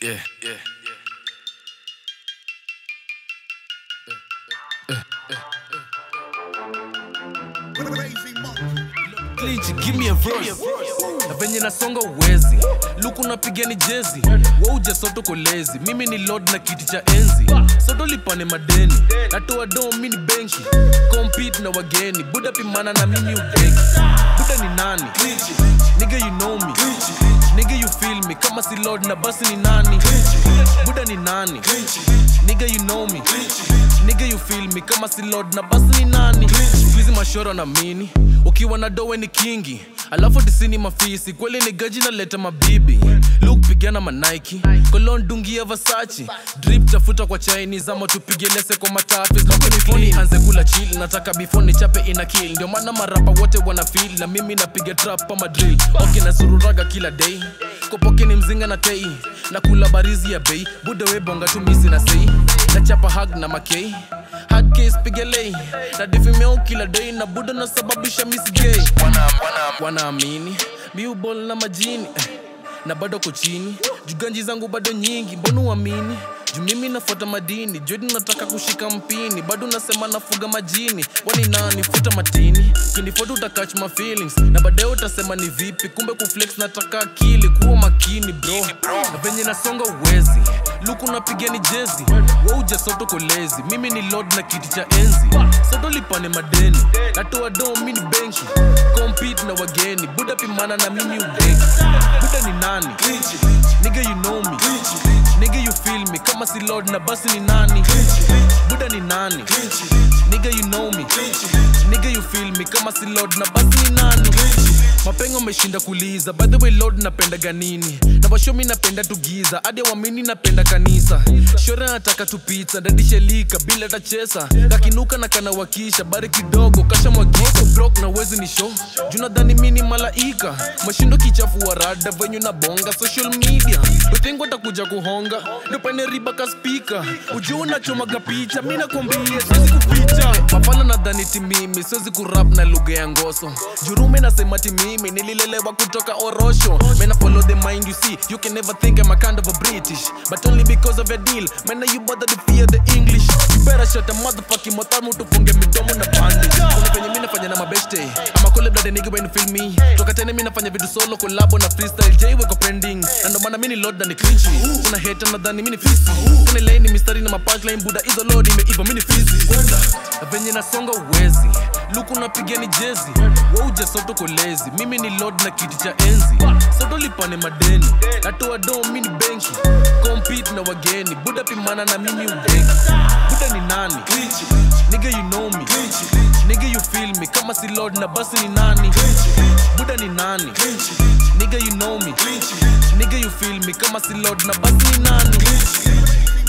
Yeah, yeah. Clinch, give me a verse. Na venye nasonga uwezi luku napiga ni jezi wauja soto kolezi mimi ni lord na kiti cha enzi soto lipane madeni natoa do mi ni benki compete na wageni buda pimana na mimi ubeki buda ni nani nigga you know me nigga you feel me kama si lord na basi ni nani buda ni nani nigga you know me nigga you feel me kama si lord na basi ni nani hizi mashoro na mini ukiwa na dowe ni kingi alafu tisini mafisi kweli ni gaji naleta mabibi luk pigana manaiki kolon dungia vasachi drip tafuta kwa chinese ama tupige lese kwa matafis before anze kula chill nataka before ni chape ina kill ndio maana marapa wote wana feel na mimi napiga trap ama drill okay na sururaga kila day kopoke ni mzinga na tei na kula barizi ya bei buda we bonga tu misi na sei na chapa hag na makei hard case pigelei na difimeo kila day na buda nasababisha misi gay wanaamini miubol na majini eh, na bado ko chini juganji zangu bado nyingi mbona uamini juu mimi nafuata madini jodi nataka kushika mpini bado nasema nafuga majini wani nani futa matini kinifuata utakach my feelings na baadaye utasema ni vipi kumbe kuflex nataka akili kuwa makini bro na venye nasonga uwezi luku napiga ni jezi wauja soto kolezi mimi ni lord na kiti cha enzi soto lipane madeni natoa do mi ni benki compete na wageni buda pimana na mimi ubeki buda ni nani nigga you know me nigga you feel me kama si lord na basi ni nani buda ni nani nigga you know me nigga you feel me kama si lord na basi ni nani mapengo ameshinda kuliza by the way lord napendaga nini na washomi napenda tugiza hadi wamini napenda kanisa shore nataka tupita dadishelika bila tachesa kakinuka na kanawakisha bari kidogo kasha mwagika brok na wezi ni show junadhani mini malaika mashindo kichafu wa rada venyu na bonga social media utengo takuja kuhonga ndopane riba ka spika ujuu unachomaga picha mi nakwambia siwezi kupita mafana nadhani timimi siwezi kurap na lugha ya ngoso jurume nasema timimi nililelewa kutoka orosho mena follow the mind you see you can never think I'm a kind of a british but only because of a deal mena you bother to fear the english you better shut a motherfucking motamu tufunge midomo na bandage kuna venye mi nafanya na mabeshte ama kule blade nigga when you feel me toka tena mi nafanya vitu solo collabo na freestyle j weko pending na ndo maana mi ni lord na ni cringy kuna hater nadhani mi ni fisi kuna lane mistari na mapunchline buda hizo lord imeiva mi ni fizi na venye nasonga uwezi luku napiga ni jezi wauja soto kolezi mimi ni lord na kiti cha enzi soto lipane madeni natoa do mi ni benki compete na wageni buda pimana na mimi ubeki buda ni nani nigga you know me nigga you feel me kama si lord na basi ni nani buda ni nani nigga you know me nigga you feel me kama si lord na basi ni nani